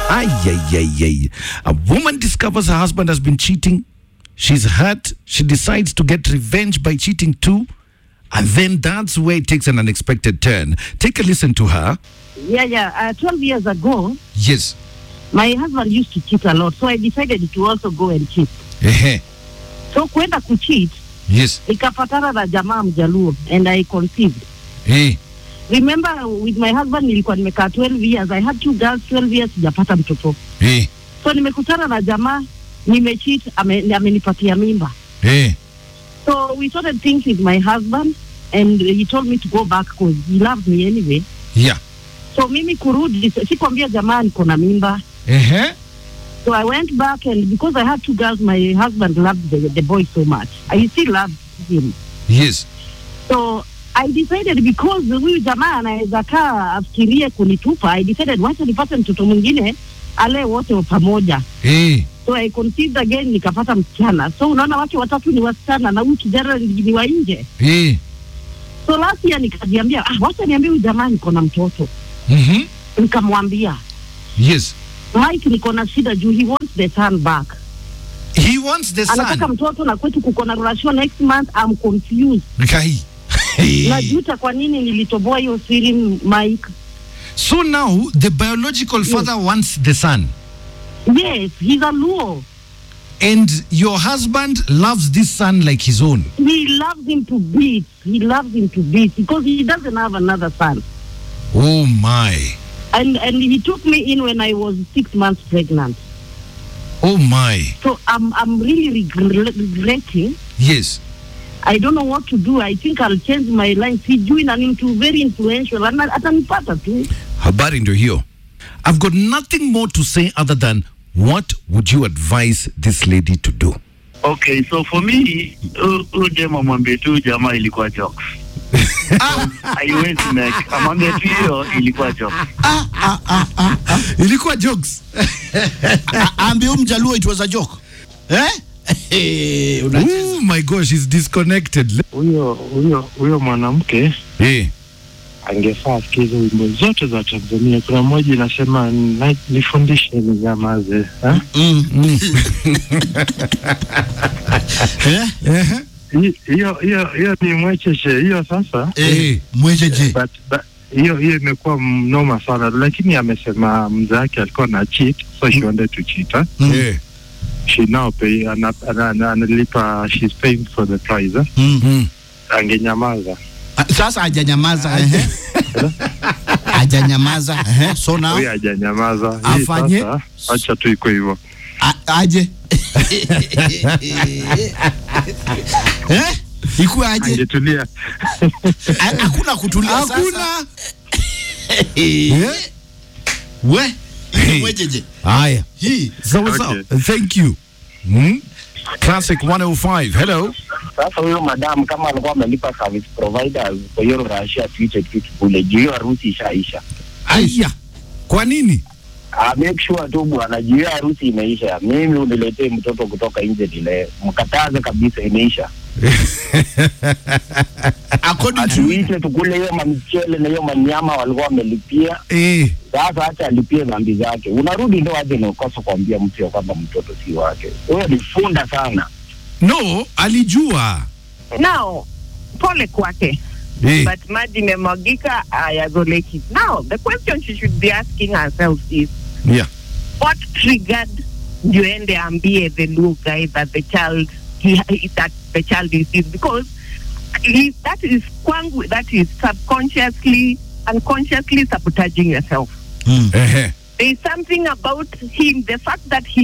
Ay, ay, ay, ay. A woman discovers her husband has been cheating. She's hurt. She decides to get revenge by cheating too. And then that's where it takes an unexpected turn. Take a listen to her. Yeah, yeah. Uh, 12 years ago, Yes. my husband used to cheat a lot, so I decided to also go and cheat. Ehe. So kwenda kucheat, Yes. nikapatana na jamaa mjaluo and I conceived. Eh. Remember with my husband nilikuwa nimekaa 12 years. I had two girls 12 years sijapata mtoto. Eh. So nimekutana na jamaa nimecheat ame, amenipatia mimba. Eh. So we started things with my husband and he told me to go back because he loved me anyway. Yeah. So mimi kurudi sikwambia jamaa niko na mimba. Ehe. So I went back and because I had two girls, my husband loved the, the boy so much. I still loved him. Yes. So I decided because huyu jamaa anaweza kaa afikirie kunitupa, I decided wacha nipate mtoto mwingine ale wote pamoja. Eh. So I conceived again nikapata msichana. So unaona wake watatu ni wasichana na huyu kijana ni ni wa nje. Eh. So last year nikajiambia, ah, wacha niambie huyu jamaa niko na mtoto. Mhm. Nikamwambia, Yes. Mike niko na shida juu he wants the son back. He wants the Anataka son. mtoto na kwetu kuko na relation next month. I'm confused. Kai. Hey. Najuta kwa nini nilitoboa hiyo siri Mike. So now the biological father wants the son. Yes, he's a Luo. And your husband loves this son like his own. He loves him to bits. He loves him to bits because he doesn't have another son. Oh my. And and he took me in when I was six months pregnant. Oh my. So I'm I'm really regre- regretting. Yes. I don't know what to do. I think I'll change my life. Sijui na ni mtu very influential. Ana- Atanipata tu. Habari ndio hiyo. I've got nothing more to say other than what would you advise this lady to do? Okay, so for me, huyu dem amwambie tu jamaa ilikuwa jokes. Haiwezi make. Amwambie tu hiyo ilikuwa jokes. Ilikuwa jokes. Ambie huyu mjaluo it was a joke. Eh? Eh, una- Oh my gosh, he's disconnected. huyo huyo huyo mwanamke Eh. angefaa asikize wimbo zote za Tanzania. Kuna moja inasema "Na- nifundishe ninyamaze. ha? Mm. Eh? Hi- Hiyo hiyo hiyo ni mwecheche hiyo sasa, Eh, mwejeje. but but hiyo hiyo imekuwa mnoma sana, lakini amesema mzee wake alikuwa na cheat, so she wanted to cheat. ha? Mm. Eh. She now pay ana- ana- ana- analipa, she's paying for the price. ha? Mm. Mm. Angenyamaza. Ah, Sasa hajanyamaza. ehe. Hajanyamaza. ehe. So now Huyo hajanyamaza. Hii Afanye? sasa, acha tu iko hivyo. a- aje. Eh? Ikuwe aje. Angetulia. Ha- Hakuna kutulia sasa. Hakuna. Eh? We. Hey. Mwejeje. Haya. Hii. Sawa sawa. Okay. Thank you. Mm. Classic 105. Hello. Sasa huyo madam kama alikuwa amelipa service providers kwa hiyo Russia tuite kitu kule juu hiyo harusi ishaisha. Aya. Kwa nini? Ah, make sure tu bwana, juu hiyo harusi imeisha. Mimi uniletee mtoto kutoka nje nile mkataze kabisa, imeisha. According to Atuite tukule hiyo mamchele na hiyo manyama walikuwa wamelipia. Eh. Sasa hata alipie dhambi zake. Unarudi ndo aje na ukosa kuambia mtu ya kwamba mtoto si wake. Huyo ni funda sana. No, alijua. Now, pole kwake. Eh. But maji imemwagika hayazoleki. Now, the question she should be asking herself is, Yeah. what triggered ndio ende ambie the Luo guy that the child he, he- that the child is his because he, that is kwangu that is subconsciously unconsciously sabotaging yourself Mm. Ehe. there is something about him the fact that he